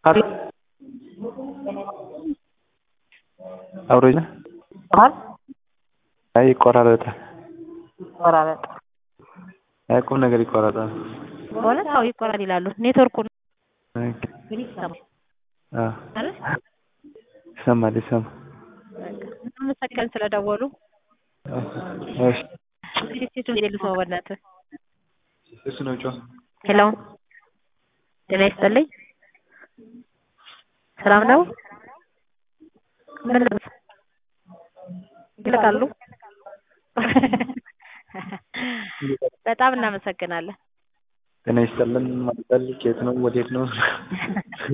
አለ አብሮኝ ነህ? አል አይ ይቆራረጣል። ቆራረጥ አይ ቁም ነገር ይቆራረጣል። በእውነት አዎ ይቆራል ይላሉ። ኔትወርኩ ነው ኦኬ። ግን ይሰማል አዎ አይደል? ይሰማል ይሰማል። እናመሰግናለን ስለደወሉ። እሺ እስኪ ሴቱን ልስማው በእናትህ። እሱ ነው ጮህ ሄሎ ጤና ይስጥልኝ። ሰላም ነው? ምን ልብስ ይልቃሉ? በጣም እናመሰግናለን። ጤና ይስጥልን ማለት ከየት ነው ወዴት ነው?